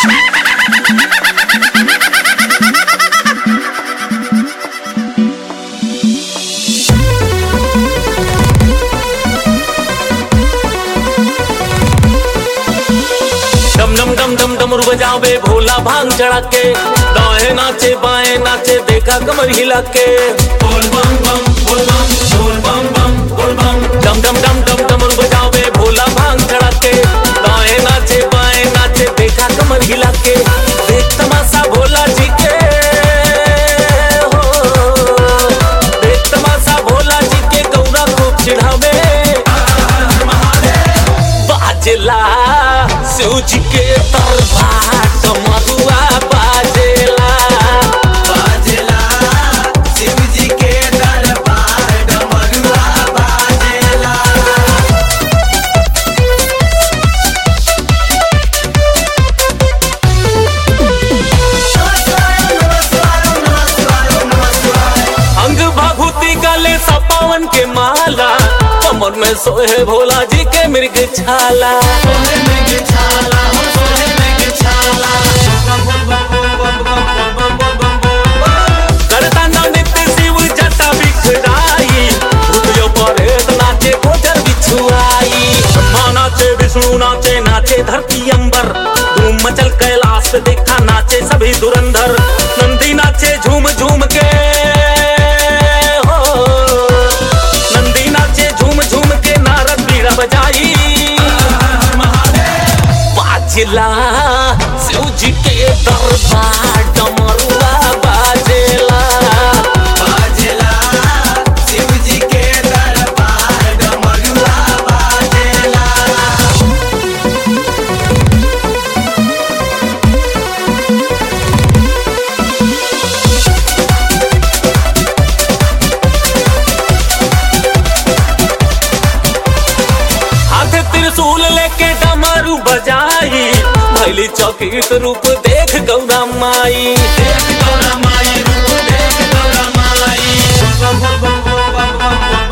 डम डम डम डम डमरू बजावे भोला भांग चढ़ा के दाएं नाचे बाएं नाचे देखा कमर हिला के बोल बम बम बोल बम बोल बम बम बोल बम डम डम डम डम डमरू बजावे भोला भांग चढ़ा के दाएं नाचे बाएं नाचे देखा कमर हिला के देख तमाशा भोला जी के हो देख तमाशा भोला जी के गौरा खूब चिढ़ावे बाजेला शिव जी के दरबार डमरुआ बाजेला बाजेला शिव जी के दरबार डमरुआ बाजेला अंग भभूति गले सपावन के माला कमर में सोहे भोला जी के मृग छाला सोहे में के छाला हो सोहे में के छाला बम बम बम बम बम बम बम बम बम बम करता नित्य शिव जटा बिखराई भूतियो परेत नाचे गोचर बिछुआई ब्रह्मा नाचे विष्णु नाचे नाचे धरती अंबर धूम मचल कैलाश पे देखा नाचे सभी धुरंधर नंदी नाचे झूम झूम के हो नंदी नाचे झूम झूम के नारद बीड़ा बजाई बाजेला शिव जी के दरबार डमरुआ बाजेला बाजेला शिव जी के दरबार डमरुआ बाजेला हाथ त्रिशूल लेके डमरू बजाई भैली चौकीत रूप देख गौरा माई देख गौरा माई रूप देख गौरा माई बम बम बम बम बम बम